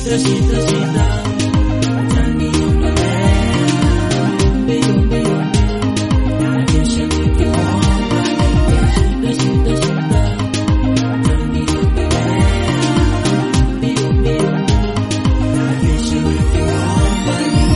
shida shida shida utaniondolea mbio mbio na kesha nikiomba shida shida shida utaniondolea mbio mbio na kesha nikiomba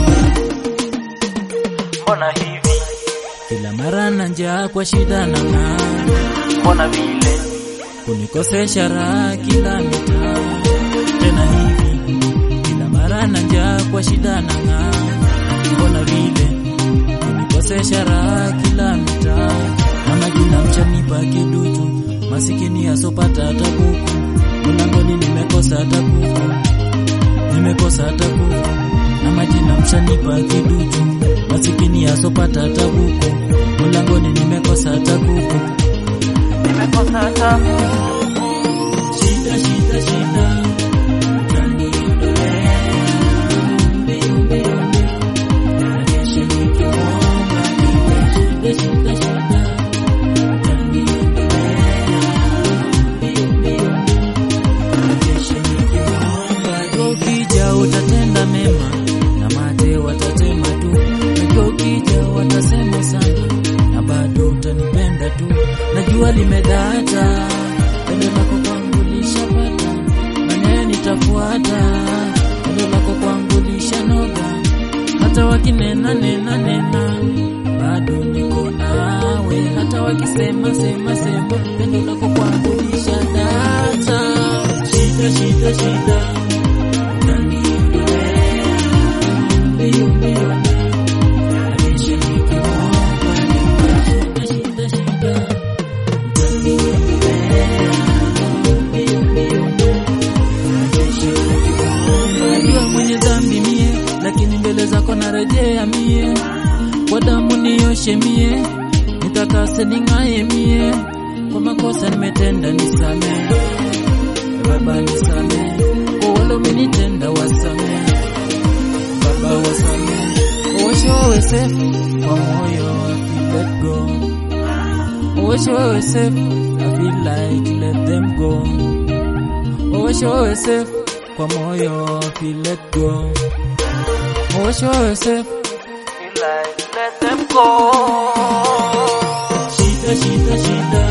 mbona hivi, kila mara na njaa kwa shida na ng'aa mbona vile, kunikosesha raha kila mitaa tena hivi kila mara na njaa kwa shida na ng'aa mbona vile kunikosesha raha kila mitaa na majina mchanipa kiduchu masikini asopata hata kuku mlangoni nimekosa hata kuku nimekosa hata kuku na majina mshanipa kiduchu masikini asopata hata kuku mlangoni nimekosa hata kuku nimekosa hata Shida, shida, shida, utaniondolea mbio, mbio, mbio, na kesho nikiomba nipe. Shida, shida, shida, utaniondolea mbio, mbio, na kesho nikiomba nipe. Ukija utatenda mema na mate watatema tu, najua ukija watasema sana na bado utanipenda tu, najua limedata pendo lako kwangu lishapata, maneno nitafuata, pendo lako kwangu lishanoga, hata wakinena nena nena, bado niko nawe, hata wakisema sema sema, pendo lako kwangu lishadata. Shida shida shida, utaniondolea mbio mbio, na kesho nikiomba nipe. Shida shida shida Najua mwenye dhambi mie, lakini mbele zako narejea mie, kwa damu nioshe mie, nitakase ning'aye mie, kwa makosa nimetenda nisamee, Baba nisamee, kwa wale umenitenda wasamee, Baba wasamee, uoshe wawe safe kwa moyo I feel let go Wash away safe, I feel like let them go. Wash away safe, kwa moyo I feel let go. Wash away safe, feel like let them go. shida shida shida,